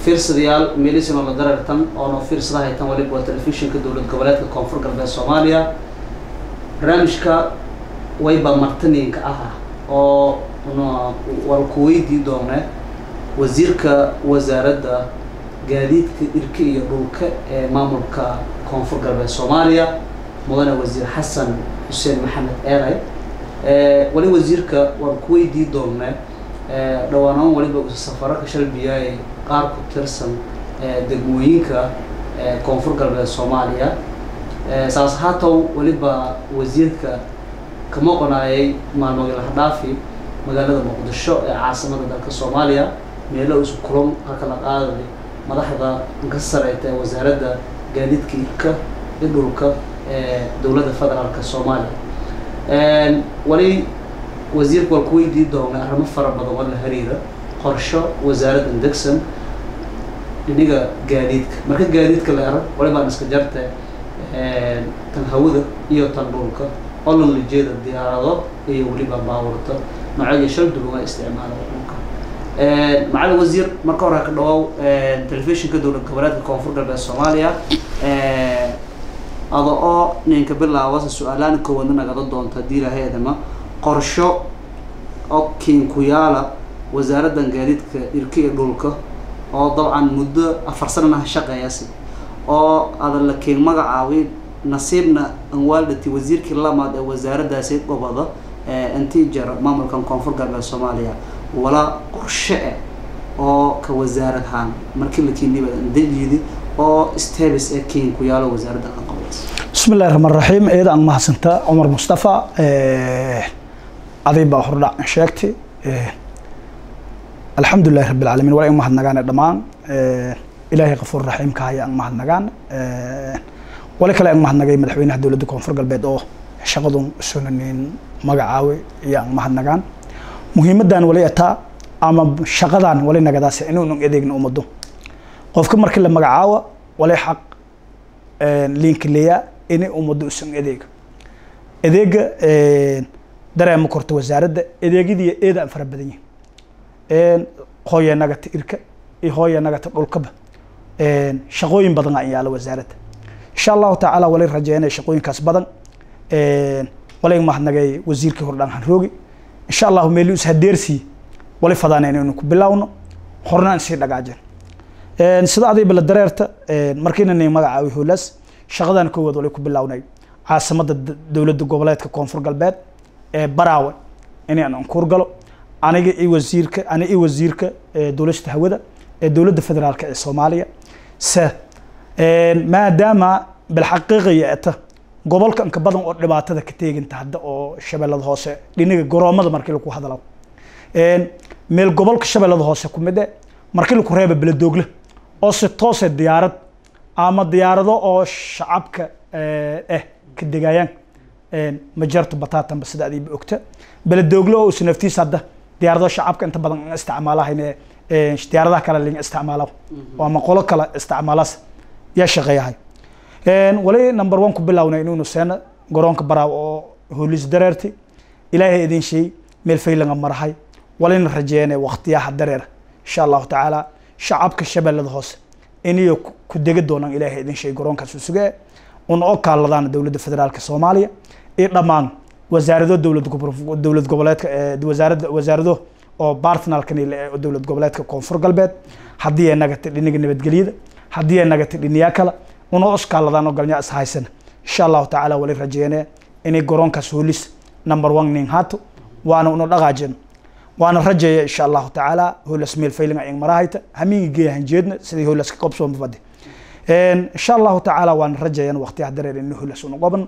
fiirsadayaal meelisino la darartan oo noo fiirsada haytan waliba waa telefishinka dowlad goboleedka koonfur galbeed soomaaliya barnaamijka wayba martaniinka ah oo wal ku weydii doone wasiirka wasaaradda gaadiidka irka iyo dhulka ee maamulka koonfur galbeed soomaaliya mudane wasiir xasan xuseen maxamed eeray wali wasiirka waan ku weydii doone dhawaanaan waliba safararka shalbiya ee qaar ku tirsan degmooyinka koonfur galbeed soomaaliya saas haatow waliba wasiirka ka maqonaayay maalmoodii lahadhaafi magaalada muqdisho ee caasimada dalka soomaaliya meelo isu kulan halka la qaaday madaxda ka sareyta ee wasaaradda gaadiidka irka iyo dhulka ee dowladda federaalka soomaaliya wali wasiirka waa ku weydii doona arrimo fara badan oo la xiriira qorsho wasaaradda degsan dhiniga gaadiidka marka gaadiidka la ero walibaan iska jarte tan hawada iyo tan dhulka oo lala jeeda diyaarado iyo weliba baabuurta noocyo shal duwan waa isticmaala dhulka macalin wasiir marka hore ka dhawaaw telefishinka dowlad goboleedka koonfur galbeed soomaaliya ada oo ninka bilaabasa su-aalaan koowaadna nagada doonta haddii ilahaydama qorsho oo kiinkuyaala wasaaraddan gaadiidka irka iyo dhulka oo dabcan muddo afar sanana shaqeeyasi oo ada la keen magacaabay nasiibna anwaaldhati wasiirkii lamaad ee wasaaraddaasi goboda intii jara maamulkan koonfur galbeed soomaaliya walaa qorshe eh oo ka wasaaradahaan markii la keeniba dejidi oo stebis ee keen ku yaalo wasaaradda aan qabays بسم الله الرحمن الرحيم إذا أن محسنتا عمر مصطفى عذيب أخرى شاكتي الحمد لله رب العالمين ولا يوم نجانا دمان إلهي غفور رحيم كهاي أن مهد نجان ولا كلا أن مهد نجاي مدحوين هدول دكون فرق البيت أو شغلهم سننين مجعوي يا أن مهد نجان مهم دان ولا يتا أما شغلان ولا نجداس إنه نجدين أمده قف كم مركل مجعوة ولا حق لينك ليا inay ummadda usan adeega adeega dareema korta wasaaradda adeegyadii eeda aan fara badan yihin hooya nagata irka iyo hooya nagata dhulkaba shaqooyin badan aan yaala wasaaradda insha allahu tacaala walay rajeynaya shaqooyinkaas badan walay mahadnagay wasiirkii hordhaan hanroogi insha allahu meeli is hadeersii walay fadaaneen inaynu ku bilowno horna aan sii dhagaajin sida adayba la dareerta markiina nay magacaawi howlaas shaqadan koowaad walay ku bilownay caasimada dowladda goboleedka koonfur galbeed ee baraawe inay aan ankuur galo aniga iyo wasiirka aniga iyo wasiirka dowlashada hawada ee dowladda federaalka ee soomaaliya se maadaama bilxaqiiqaya eta gobolka inka badan oo dhibaatada ka teeginta hadda oo shabeellada hoose dhinaga garoomada markii lagu hadalo meel gobolka shabeellada hoose ku mid e markii lagu reeba beledoogle oo si toose diyaarad ama diyaarado oo shacabka eh ka degayaan ma jarto bataatanba sida adiiba ogta beledooglo oo usa naftiisa hadda diyaarado shacabka inta badan an isticmaalahayn diyaaradaha kale lin isticmaala ama qolo kale isticmaalaas yaa shaqeeyahay wali number one ku bilownay inuunu seena garoonka baraaw oo hoolis dareerti ilaahay idin sheey meel faylanga marahay walina rajeene waqtiyaha dareer insha allahu tacaala shacabka shabeellada hoose inay ku dega doonaan ilaahay idin sheeg garoonkaas u sugee una oo kaaladaan dowladda federaalka soomaaliya iyo dhammaan wasaarado dowlad dowlad goboleedka wasaaradda wasaarado oo bartnalkan dowlad goboleedka koonfur galbeed haddii ay nagatay dhiniga nabadgelyada haddii ay nagatay dhiniyaa kale una os kaaladaan oo galnyaa is haysan insha allahu tacaala wali rajeene inay garoonkaas hoolis number one nin haato waana una dhaqaajin waana rajeeya insha allahu tacaala hoolas meel faylinga ing marahayta hamiinga geeya hanjeedna sidii hoolas ka qabsoon bafadi insha allahu tacaala waana rajeeyan waqtiyaha dareer in hoolas una qoban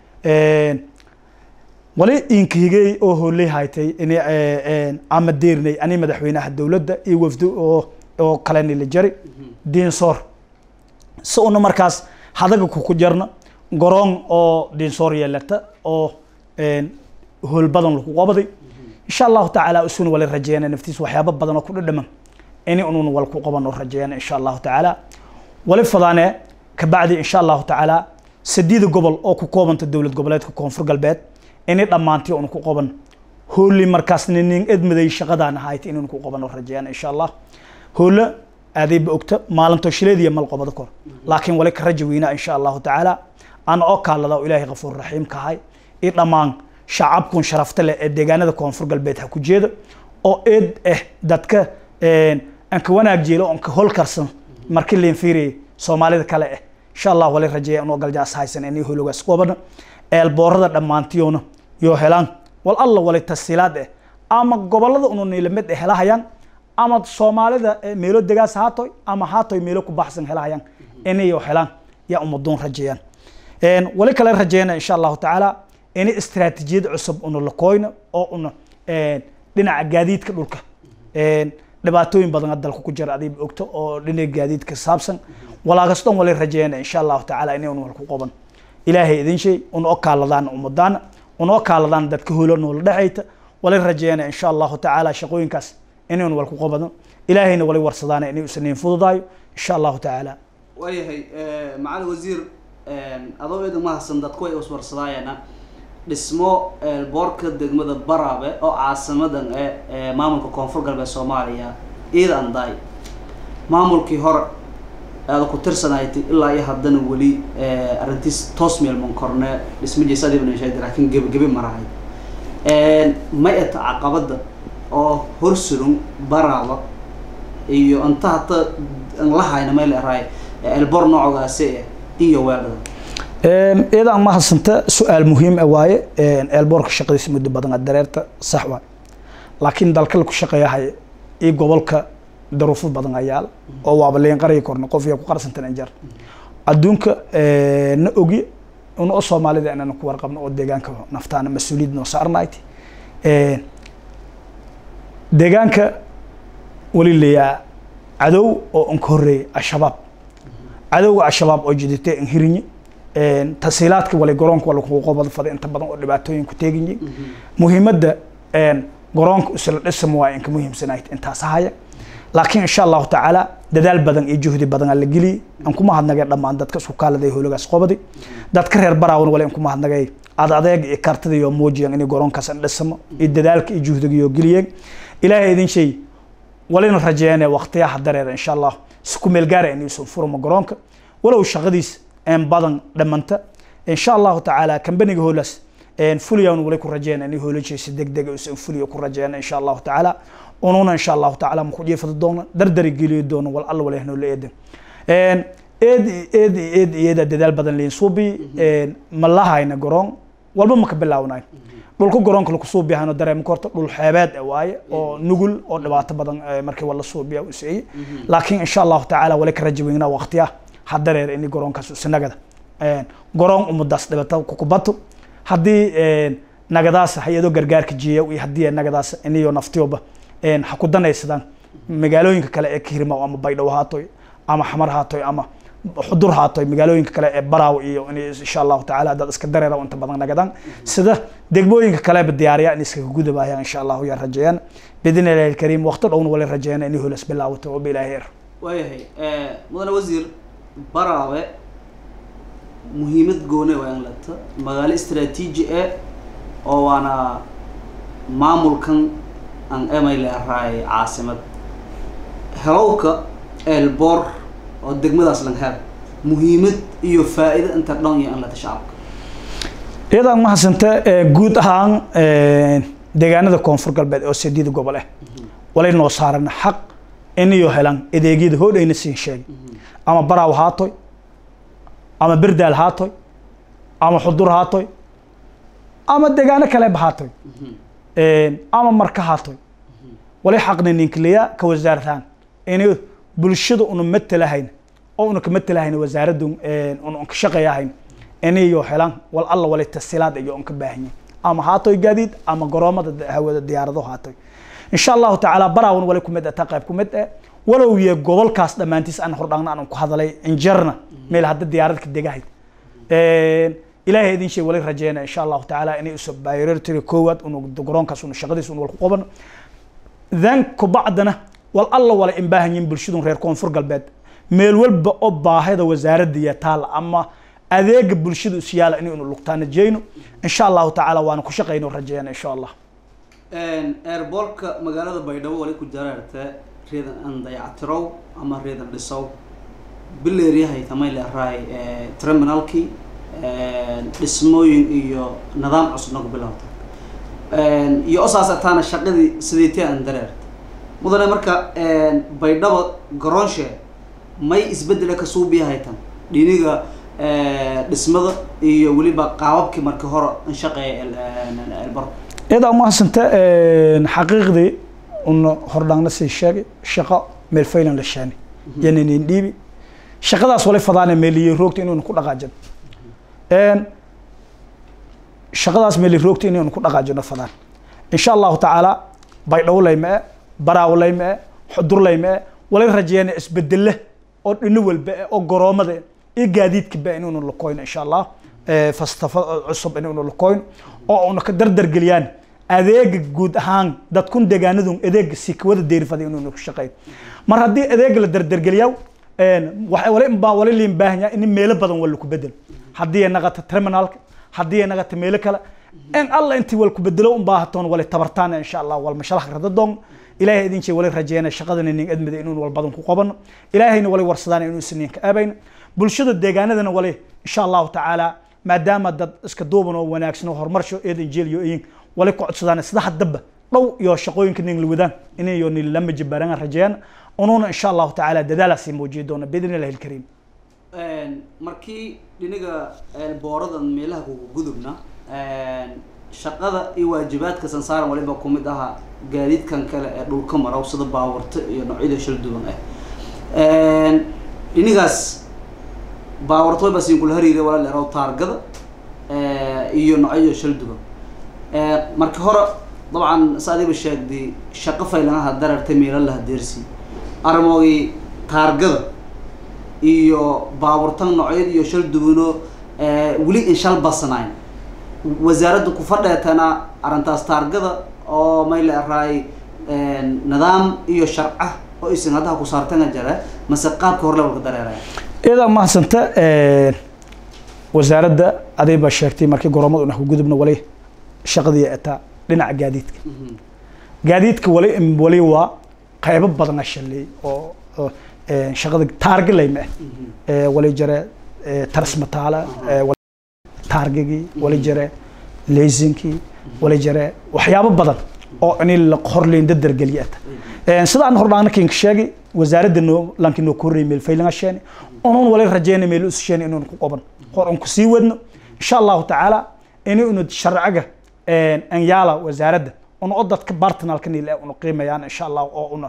wali inkihigey oo hooley haytay in ama deernay ani madaxweynaha dowladda iyo wafdo oo oo kaleni la jari diinsoor si una markaas hadaga kuku jarna garoon oo diinsoor yeelata oo hool badan lagu qabaday insha allahu tacaala usuna wala rajeeyana naftiis waxyaabo badan oo ku dhadhaman ini unun wal ku qaban oo rajeeyana insha allahu tacaala wali fadaane kabacdi insha allahu tacaala sadiida gobol oo ku koobanta dowlad goboleedka koonfur galbeed inay dhammaantii un ku qaban hooli markaas nin edmaday shaqadaan ahayd inun ku qaban oo rajeeyana insha allah hoole aadayba ogta maalinto shileediya malqobada kor laakiin wali ka raja weynaa insha allahu tacaala ana oo kaalada oo ilaahay kafuur raxiim kahay i dhammaan shacabkun sharafta leh ee deegaanada koonfur galbeed ha ku jeeda oo eed ah dadka aan ka wanaag jeelo oon ka holkarsan markii leen fiiriyay soomaalida kale ah insha allah wali rajeeya inoo galjaas haysan inay hologaas qobana eelboorada dhammaantiyoona yoo helaan wal alla wali tasiilaad ah ama gobolada unu niilamid ah helahayaan ama soomaalida meelo degaas haatoy ama haatoy meelo ku baxsan helahayaan inayo helaan yaa umaduun rajeeyaan wali kale rajeeyana insha allahu tacaala inay istiraatiijiyad cusub una lakoyno oo una dhinaca gaadiidka dhulka dhibaatooyin badan dalka ku jira adiib ogto oo dhinaca gaadiidka saabsan walaagas dhan wali rajeeyana insha allahu tacaala inay un walku qoban ilaahay idin shay una o kaaladaan ummadaana una o kaaladaan dadka holo noola dhexayta wali rajeeyana insha allahu tacaala shaqooyinkaas inay un walku qobano ilaahayna wali warsadaana inay usanayn fududaayo insha allahu tacaala waayahay macali wasiir adoo eedan mahadsan dadku way iswarsadaayana dhismo boorka degmada baraabe oo caasimadan ee maamulka koonfur galbeed soomaaliya iida andaay maamulkii hore aada ku tirsanayti ilaa iyo haddana weli arrintiis toos meelman korne dhismajiisadibnashayd laakiin gebigebi marahay ma eta caqabada oo horsurun baraaba iyo anta hata an lahayna meel eraay elbor noocogaasi iyo weedhada iyadaan mahadsanta su-aal muhiim ah waaye eelboorka shaqadiisa muddo badan a dareerta sax waay laakiin dalka laku shaqeeyahay iyo gobolka daruufo badan ayaal oo waaba leen qaryi korna qof iya ku qarsantan anjar adduunka na ogi una o soomaalida inaan ku warqabno oo deegaanka naftaana mas-uuliyad noo saarnayd deegaanka wali leeyaa cadow oo an ka horreeyay al-shabaab cadowga al-shabaab oo jiditay an hirinye tasiilaadka wali garoonka wala kuqobada fada inta badan oo dhibaatooyin ku teeginyi muhiimadda garoonka isla dhisam waa inka muhiimsanayd intaas haya laakiin insha allahu tacaala dadaal badan iyo juhdi badan aa la geliyey aan ku mahadnagay dhammaan dadka isku kaaladay hologaas qobadi dadka reer baraawan wali aan ku mahadnagay ad adeeg iyo kartida iyo muujiyan inay garoonkaas an dhisamo iyo dadaalka iyo juhdiga iyo geliyeen ilaahay idin shay walina rajeeyane waqtiyaha dareera insha allah si ku meel gaara inaysan furmo garoonka walow shaqadiis een badan dhamanta insha allahu tacaala kambaniga hoolaas fuliyan wali ku rajeeyana inay hoolajaysa degdega usan fuliya ku rajeeyana insha allahu tacaala ununa insha allahu tacaala maku jiifada doona dardari geliyo doona wal alla wala hanoo la eedan eed eed eed iyada dadaal badan leyin suubi ma lahayna garoon walba maka bilaawnayn dhulka garoonka laku suubiyahayno dareema korta dhul xeebeed waaye oo nugul oo dhibaato badan markii wala suubiya useeye laakiin insha allahu tacaala wali ka raja weynaa waqtiya ha dareer ini garoonkaas usanagada garoon umadaas dhibata kukubato haddii nagadaas hay-ado gargaarka jiya iyo haddii nagadaas iniyo naftiyoba ha ku danaysadaan magaalooyinka kale ee kahirma ama baydhabo haatoy ama xamar haatoy ama xudur haatoy magaalooyinka kale ee baraaw iyo in insha allahu tacaala haddaad iska dareera inta badan nagadaan sida degmooyinka kaleba diyaariya in iskaga gudabaayaan insha allahu yaa rajeeyaan bidin ilahi alkariim waqti dhowna wali rajeeyana inay holas bilaawato oo bilaahi er waayahay mudane wasiir baraawe muhiimad goone waa in lata magaalo istraatiiji e oo waana maamulkan aan emay leeraay caasimad helowka eelboor oo degmadaas lang hel muhiimad iyo faa'iido inta dhan iyo in lata shacabka iyadaan mahadsanta guud ahaan deegaanada koonfur galbeed oo sideeda gobol ah walay noo saaran xaq inayo helaan adeegyada hoodhayna siin sheegay ama baraaw haatoy ama berdaal haatoy ama xudur haatoy ama deegaano kaleba haatoy ama marka haatoy wali xaqna ninkiliya ka wasaarataan inay bulshada una matalahayn oo una ka matalahayn wasaaradda una ka shaqeeyahayn inayo helaan wal alla wali tasilaad iyo un ka baahanyin ama haatoy gaadiid ama garoomada hawada diyaarado haatoy insha allahu tacaala baraawan wali kumid taa qayb kumid eh walow ye gobolkaas dhammaantiis aan hordhaagna aan ku hadalay injarna meel hadda diyaaradka degahayd ilaahay idin shay wali rajeyna insha allahu tacaala inay uso priority koowaad unu garoonkaas unu shaqadiis unu wal ku qabano then kubacdana wal alla wala in baahan yihin bulshadun reer koonfur galbeed meel walba oo baahida wasaaradda iyo taala ama adeega bulshada isyaala inay unu lugtaana jeyno insha allahu tacaala waana ku shaqeyno rajeyna insha allah airboortka magaalada baydhabo wali ku jaraarte reedan aan dayactirow ama reedan dhisow bileeryahay tamay leeraay terminalkii dhismooyin iyo nidaam cusub nagu bilowta iyo osaas ataana shaqadii sideetee aan dareerta mudane marka baydhabo garoonshe may isbedela ka suubiyahay tan dhiniga dhismada iyo weliba qaababkii markii hore an shaqeeya elbaro iyada umahadsanta xaqiiqdii una hordhaangna sii sheegay shaqo meel faylan la shaani yaninin dhiibi shaqadaas wala fadaana meeliye roogta inuuna ku dhaqaajin shaqadaas meeli roogta inuuna ku dhaqaajino fadaan insha allahu tacaala baydhawo layma-e baraawo layma-e xudur layma-e wala rajeeyana isbedele oo dhino walba e oo garoomada iyo gaadiidka ba inuuna lakoyno insha allah fastafa cusub inuuna lakoyno oo una ka dardargeliyaan adeega guud ahaan dadkun deegaanadun adeega sikawada deerifada inuuna ku shaqeyn mar haddii adeega la dardargeliyaa waxa wali baa wali liin baahan yahay in meelo badan wala ku bedel haddii ay naqata terminalka haddii ay naqata meelo kale in alla intii wal ku bedelo un baahatoon wali tabartaan insha allah wal mashalax rada doon ilaahay idin jee wali rajeena shaqadan inin admida inuun wal badan ku qabano ilaahayna wali warsadaan inuu siniin ka aabayna bulshada deegaanadana wali insha allahu tacaala maadaama dad iska duuban oo wanaagsan oo horumarsho eedan jeeliyo iyin wali ku codsadaan sida haddaba dhow iyo shaqooyinka nin la wadaan inayo nin lama jibaaran rajeeyaan unuuna insha allahu tacaala dadaalaasi muujiyi doona biidn illahi alkariim markii dhiniga booradan meelaha kugu gudubna shaqada iyo waajibaadka sansaaran waliba ku mid ahaa gaadiidkan kale ee dhulka marow sida baawarta iyo noocyada shal duwan ah dhinigaas baawarta wayba siin kula hariira wala leeraw taargada iyo noocyada shal duwan marka hore dabcan sa adiba sheegday shaqo faylanaha darartay meelo laha deersi armoogii taargada iyo baaburtan noocyada iyo shal duwano weli in shal basnayn wasaaradda ku fadheetana arrintaas taargada oo may leeraay nidaam iyo sharca oo isin haddaha ku saartana jare mase qaabka hor lebalka dareeraya iyadaa mahadsanta wasaaradda aday baa sheegtay markii goromada una ku gudubna wali shaqadii ataa dhinaca gaadiidka gaadiidka wali wali waa qaybo badan ashaley oo shaqada taargalayma ah wali jare tarsmataala taargigii wali jare leysinkii wali jare waxyaabo badan oo in la horleyn dadargeliyata sida aan hordhaana kinka sheegay wasaaradda noo lanki noo korrey meel faylinga sheeni unuun wali rajeyna meel us sheeni inuun ku qaban hor un kusii wadno insha allahu tacaala ini unu sharciga an yaala wasaaradda una o dadka bartinalka niil una qiimayaan insha allah oo una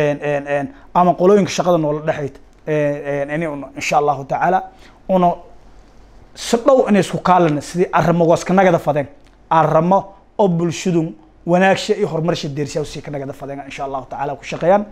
ama qolooyinka shaqada noola dhexayta ini una insha allahu tacaala una si dhow inay isku kaalana sidii arrimogoos ka nagada fadeen arrimo oo bulshadu wanaagsha iyo horumarsha deersiya usii ka nagada fadeen insha allahu tacaala ku shaqeeyaan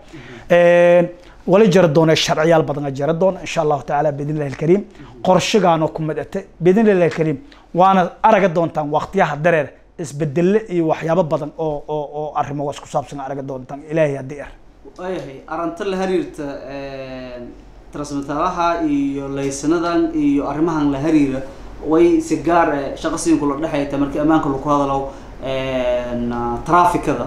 wala jara doona sharciyaal badan jara doona insha allahu tacaala biidn illahi alkariim qorshigaanoo ku madate biidn illahi alkariim waana araga doontaan waqtiyaha dareer isbedelle iyo waxyaabo badan oo oo oo arrimogaas ku saabsan araga doontaan ilaahay haddii er waayahay arrinta la xiriirta transmitaalaha iyo laysanadan iyo arrimahan la xiriira way si gaar shaqo siinka la dhexayta markii ammaanka lagu hadalo trafikada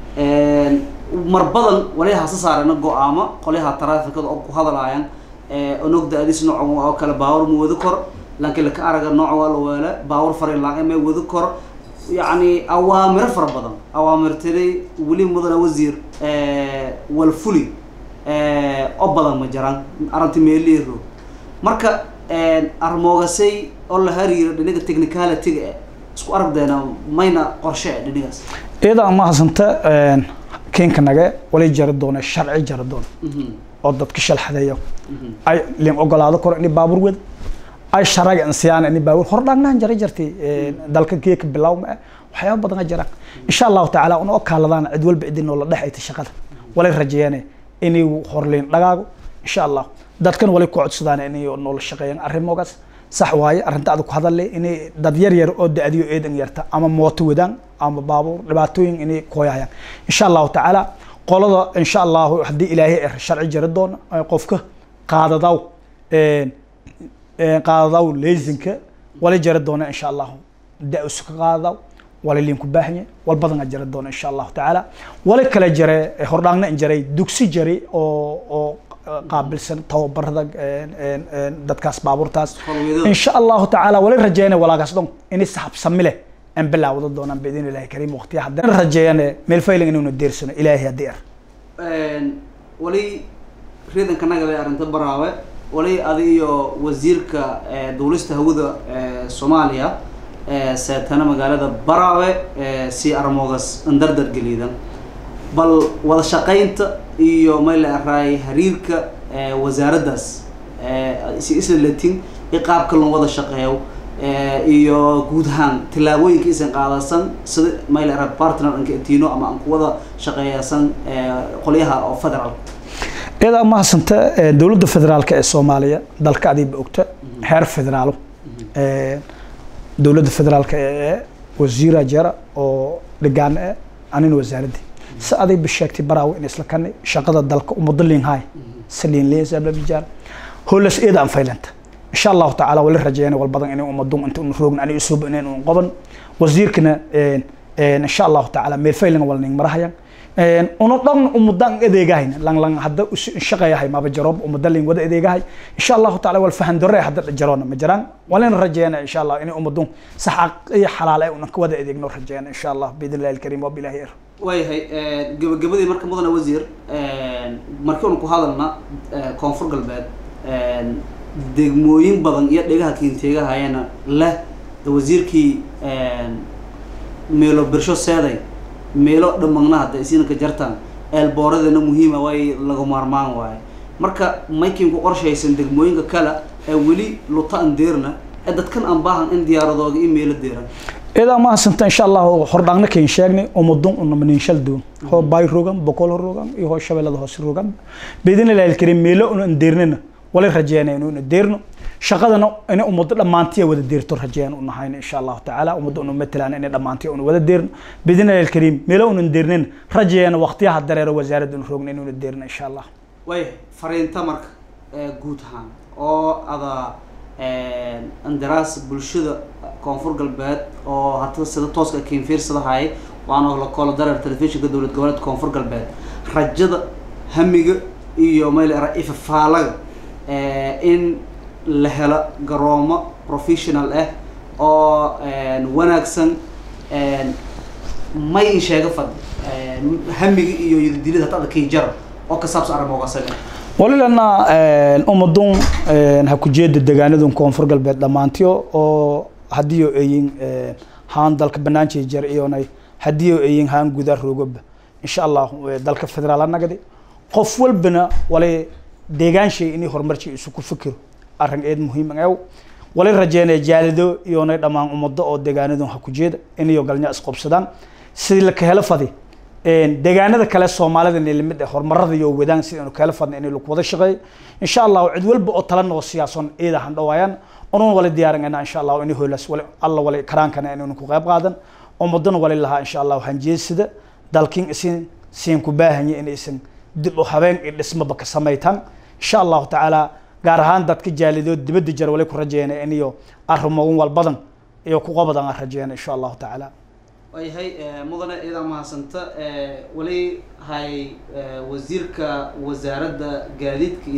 mar badan waliyaha sa saarana go-aamo qolyaha trafikada oo ku hadalaayaan onogda adis nooc oo kale baawar ma wadi kor laakiin laka araga nooc waa la weele baawar fari laang ma wadi kor yacni awaamiro fara badan awaamirtiday weli mudana wasiir walfuli oo badan ma jiraan arrinta meeliiro marka armoogasay oo la hariiro dhinaga technicalityga e isku aragdeena mayna qorshe e dhinigaas iyada mahasanta keenka nage wali jari doona sharci jari doona oo dadka shalxadeeyo ay lin ogolaado koro ini baabuur wada ay sharaga insiyaan ini baabuur hor dhaagnahan jara jartay dalka geeka bilaw ma waxyaaba badan a jiraan insha allahu tacaala una okaaladaan cid walba cidin oo la dhexayta shaqada walay rajeeyaan inay horleyn dhagaago insha allah dadkan wali ku codsadaan inay noola shaqeeyaan arrimogaas sax waaye arrinta adag ku hadalle inay dad yar yar oo da-diyo eedan yarta ama mooto wadaan ama baabuur dhibaatooyin inay kooyahayaan insha allahu tacaala qolada insha allahu haddii ilaahay er sharci jari doona qofka qaadadaw qaadadaw leysinka wali jari doona insha allahu da-usu ka qaadadaw wali liinku baahanye wal badan a jira doona insha allahu tacaala wali kale jare hordhaangna in jaray dugsi jari oo oo qaabilsan tababarada dadkaas baabuurtaas insha allahu tacaala wali rajeeyane walaagaas dhon inay saxabsami leh aan bilaawda doonaan biidin ilahi kariim waqtiya haddana rajeeyane meel fayling inuuna deersano ilaahay haddii ar wali riidanka nagada arrinta baraawe wali adi iyo wasiirka duulista hawada soomaaliya seetana magaalada baraawe si armoogas andardar geliidan bal wada shaqaynta iyo mayla araay hariirka wasaaraddaas si isla latin i qaabka loo wada shaqeeyo iyo guud ahaan tillaabooyinka isan qaadasan sida mayla ara partner anka etino ama aan ku wada shaqeeyasan qolyaha oo federal iyada mahadsanta dowladda federaalka ee soomaaliya dalka adiiba ogta heer federaalo dowladda federaalka ee wasiira jara oo dhigaan e anina wasaaradii si adayba sheegtay baraawe in isla kanay shaqada dalka umado liinhaay saliin leesablabijaar holas iyada aan faylanta insha allahu tacaala wali rajeeyana wal badan inay ummadun inta un roogn ani usub inayn un qoban wasiirkana insha allahu tacaala meel faylanga wal ning marahayan una dhan umudan adeegahayn lang lang hadda shaqeeyahay maba jaroob umada ling wada adeegahay insha allahu taala wal fahan dore hadda jaroona ma jiraan walina rajeeyana insha allah inay ummadun sax iyo xalaal ay una ka wada adeegno rajeeyana insha allah biidn illahi alkariim wa bilahi ir waayahay gabagabadii marka mudane wasiir markii unu ku hadalna koonfur galbeed degmooyin badan iyo dhegaha kiinteegahayana leh wasiirkii meelo birsho seeday meelo dhamagna hadda isinaka jartaan eelbooradana muhiima way laga maarmaan waaye marka maykin ku qorshaysan degmooyinka kale ee weli luta an deerna ee dadkan aan baahan in diyaaradooda iyo meelo deeran idaa mahadsanta insha allahu hordhaangna kayn sheegnay umadun unamaninshal doon hoo baay rogan boqol rogan iyo hoo shabeellada hoose rogan biidin ilahi alkariim meelo una an deernana wala rajeynaya inuu deerno shaqadana inay ummaddo dhammaantiya wada deerto rajeeyaan u nahayna insha allahu tacaala ummadda unu matalaan inay dhammaantiya una wada deerno biidin ilahi alkariim meelo unan deernana rajeeyana waqtiyaha dareero wasaaradda unu roogna inuuna deerno insha allah waayahay fariinta marka guud ahaan oo ada andaraas bulshada koonfur galbeed oo hata sida tooska kain fiirsadahay waana la koola dareer telefishinka dowlad goboleedka koonfur galbeed rajada hamiga iyo mayl era ifafaalaga in la helo garoomo professional ah oo wanaagsan may in sheega fadhi hamiga iyo yadidilida hata ada kii jara oo ka saabsan arrimoogasaga walilana ummadun ha ku jeeda degaanadun koonfur galbeed dhammaantiyo oo haddii oo eyin haan dalka banaanjay jar iyonay haddii oo eyin haan gudaa roogaba insha allah dalka federaal nagadi qof walbana walay deegaanshay inay horumarjay isu ku fikiro arrin eed muhiim ew walay rajeynaya jaalido iyonay dhammaan ummado oo degaanadun ha ku jeeda inayo galnya isqobsadaan sidii la ka helo fadi deegaanada kale soomaalida inay lamid ah horumarada iyo wadaan si aanu kala fadna inay lagu wada shaqeeyo insha allah cid walba oo tala noo siyaasan eeda han dhawaayaan unun wala diyaarinayna insha allah inay hoolas wala alla wala karaankana inaynu ku qayb qaadan ummadana wala lahaa insha allah waxaan jeesida dalkin isin siin ku baahanya inaysan dib u habeen iyo dhismaba ka samaytaan insha allahu tacaala gaar ahaan dadka jaalidood dibadda jar wala ku rajeynaya inayo arrimogun walbadan iyo ku qabadan aan rajeyna insha allahu tacaala waayahay mudane iyadaa mahadsanta wali hay wasiirka wasaaradda gaadiidka